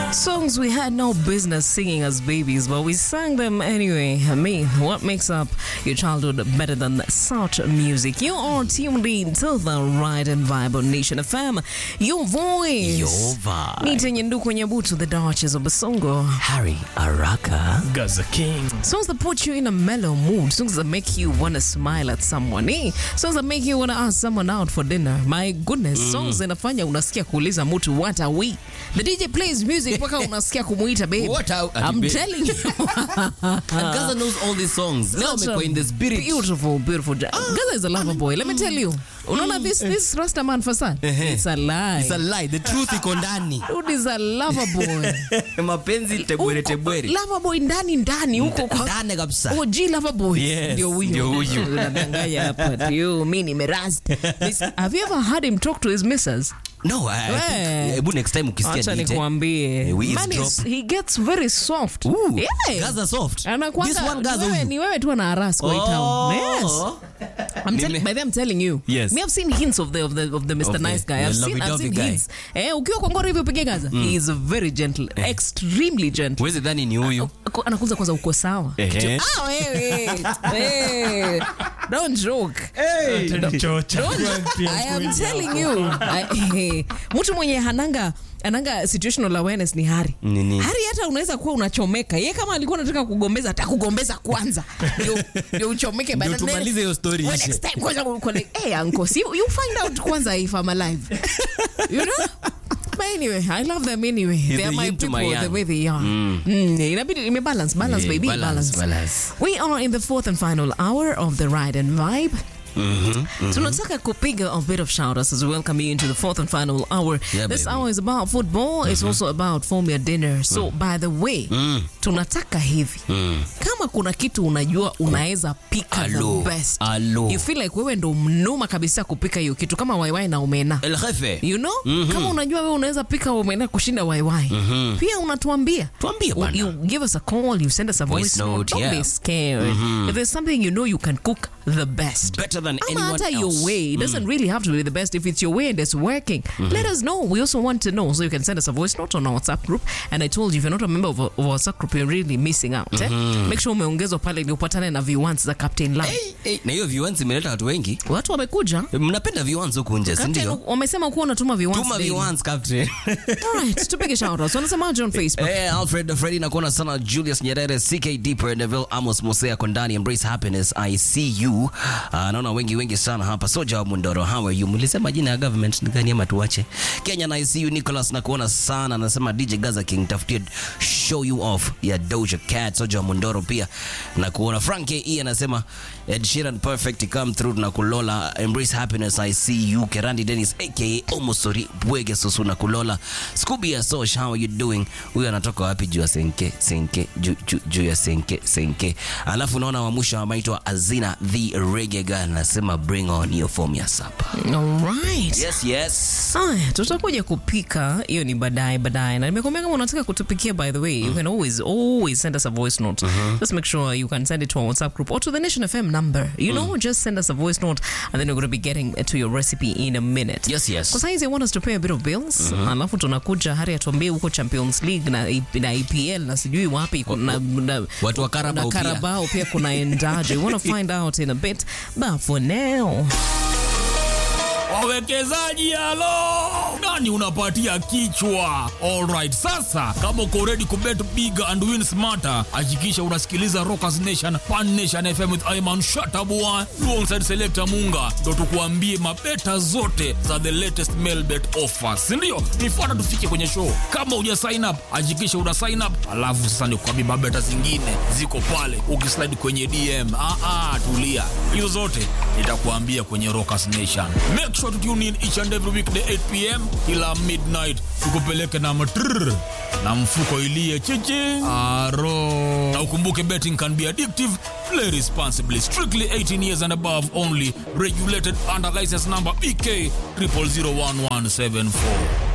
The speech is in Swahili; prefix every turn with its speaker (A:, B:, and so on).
A: Songs we had no business singing as babies, but we sang them anyway. I mean, what makes up your childhood better than such music? You are tuned in to the Ride and Vibe on Nation FM. Your voice.
B: Your vibe.
A: Nita Nyanduku Nyabutu, the Duchess of Basongo.
B: Harry Araka.
C: Gaza King.
A: Songs that put you in a mellow mood. Songs that make you want to smile at someone. Eh? Songs that make you want to ask someone out for dinner. My goodness. Songs zinafanya unasikia kuuliza mtu what are we? The DJ plays music mpaka unasikia kumuita babe.
B: What are-
A: I'm
B: babe.
A: telling you.
B: And Gaza knows all these songs. Leo
A: Such a
B: amekuwa in the spirit.
A: Beautiful, beautiful. ja- Gaza is a lover boy. Let me tell you. Unaona this this Rasta man Fasan? It's a lie.
B: It's a lie. The truth iko ndani.
A: Dude is a lover boy.
B: Mapenzi tebwere tebwere.
A: Lover boy ndani ndani huko kwa
B: Ndani kabisa.
A: OG lover boy.
B: Yes,
A: Ndio huyu.
B: ndio huyu.
A: Unadanganya hapa. Ndio mimi nimerast. This- Have you ever heard him talk to his missus?
B: No, I, I
A: We.
B: think, hebu next time ukisikia
A: Acha
B: DJ.
A: nikwambie.
B: Eh, we
A: Man
B: eavesdrop.
A: is, he gets very soft.
B: Ooh,
A: Yeah.
B: Gaza soft.
A: Anakuanga-
B: This one Gaza
A: wewe-
B: huyu.
A: ni wewe tu ana harass kwa hii town. Yes.
B: Oh.
A: I'm
B: Nime-
A: telling, by the way, I'm telling you.
B: Yes.
A: Me, I've seen hints of the of the of the Mr.
B: Of the-
A: nice guy.
B: the
A: I've seen, I've
B: lovey-dovey
A: seen
B: guy.
A: hints. Eh, ukiwa kwa ngoro hivi upige Gaza. He is very gentle, extremely gentle.
B: Huwezi dhani ni huyu.
A: Ako- Anakuza kwanza uko sawa.
B: Ehe.
A: Ah, wewe. Hey. Don't joke.
C: Chocha.
A: I am telling you. I- Mtu mwenye hananga ananga situational awareness ni Hari.
B: Nini?
A: Hari hata unaweza kuwa unachomeka. Ye kama alikuwa anataka kugombeza atakugombeza kwanza. Ndio ndio uchomeke
B: Ndio
A: baada-
B: tumalize hiyo story
A: Well,
B: ishe.
A: next time kwanza uko like, hey uncle, see, you find out kwanza if I'm alive. you know? But anyway, I love them anyway. They
B: the
A: are my
B: yin to
A: people
B: my
A: the
B: yang.
A: way they are. Mm. Inabidi ime balance, balance
B: Yeah,
A: baby,
B: balance,
A: balance.
B: balance.
A: We are in the fourth and final hour of the ride and vibe. tunataka kupiga a bit of shoutouts as we welcome you into the fourth and final hour
B: Yeah,
A: this
B: baby.
A: hour is about football it's also about formula dinner so by the way tunataka hivi kama kuna kitu unajua unaweza pika
B: Alo,
A: the best
B: alo.
A: you feel like wewe ndo mnoma kabisa kupika hiyo kitu kama waiwai na omena
B: El Jefe.
A: you know kama unajua wewe unaweza pika omena kushinda waiwai pia unatuambia
B: Tuambie bana.
A: you give us a call you send us a voice,
B: Voice
A: note,
B: note,
A: don't
B: yeah.
A: be scared if there's something you know you can cook the best
B: Better than
A: Ama
B: anyone
A: hata
B: else.
A: your way. It doesn't really have to be the best. If it's your way and it's working, let us know. We also want to know. So you can send us a voice note on our WhatsApp group. And I told you, if you're not a member of our, of our WhatsApp group, you're really missing out. Eh? Make sure umeongezwa pale ili upatane na viwants za Captain Lam.
B: Hey, hey, na hiyo viwanzi imeleta watu wengi.
A: Watu wamekuja.
B: Mnapenda viwanzi huku nje, si
A: Captain,
B: ndio?
A: wamesema kuwa unatuma viwants
B: Tuma
A: daily.
B: viwanzi, Captain.
A: Alright, tupige shoutouts. Wanasemaje on Facebook?
B: Eh, Alfred Freddy nakuona sana Julius Nyerere, CK Deeper, Neville Amos Mosea Kondani, Embrace Happiness, I see you. Uh, naona wengi wengi sana hapa. Soja wa Mundoro, how are you? Mlisema jina ya government ni gani ama tuache? Kenya na I see you Nicholas nakuona sana. Anasema DJ Gaza King tafutie show you off ya Doja Cat. Soja wa Mundoro pia nakuona. Frank E anasema Ed Sheeran perfect come through na kulola Embrace Happiness I see you. Kerandi Dennis aka Omosori Bwege Susu na kulola. Scooby ya Sosh how are you doing? Huyu anatoka wapi juu ya senke senke juu juu- juu ya senke senke. Alafu naona wa mwisho amaitwa Azina the Reggae Girl anasema bring on your form ya sapa.
A: Alright.
B: Yes yes.
A: Aya, tutakuja kupika hiyo ni baadaye baadaye na nimekwambia kama unataka kutupikia by the way you can always always send us a voice note just make sure you can send it to our whatsapp group or to the nation fm number you know just send us a voice note and then we're going to be getting to your recipe in a minute
B: Yes, yes.
A: kwa saizi i want us to pay a bit of bills alafu tunakuja hari atuambie huko champions league na, na epl na sijui wapi na, na,
B: Watu wa Carabao
A: na
B: pia.
A: Carabao pia kunaendaje we want to find out in a bit but for now
C: Wawekezaji halo, nani unapatia kichwa? Alright, sasa kama uko ready kubet big and win smarter, hakikisha unasikiliza Rockers Nation Pan Nation FM with Ayman Shatabua alongside Selector Munga, ndo tukuambie mabeta zote za the latest mail bet offers, si ndio? Nifuata tufike kwenye show. Kama uja sign up, hakikisha una sign up, alafu sasa nikuambie mabeta zingine ziko pale, ukislide kwenye DM. Ah, ah, tulia, hizo zote nitakuambia kwenye Rockers Nation. Make sure to tune in each and every weekday 8 pm ila midnight, tukupeleke na matrrr na mfuko ilie chichi aro. Na ukumbuke betting can be addictive. Play responsibly. Strictly 18 years and above only. Regulated under license number BK 00011774.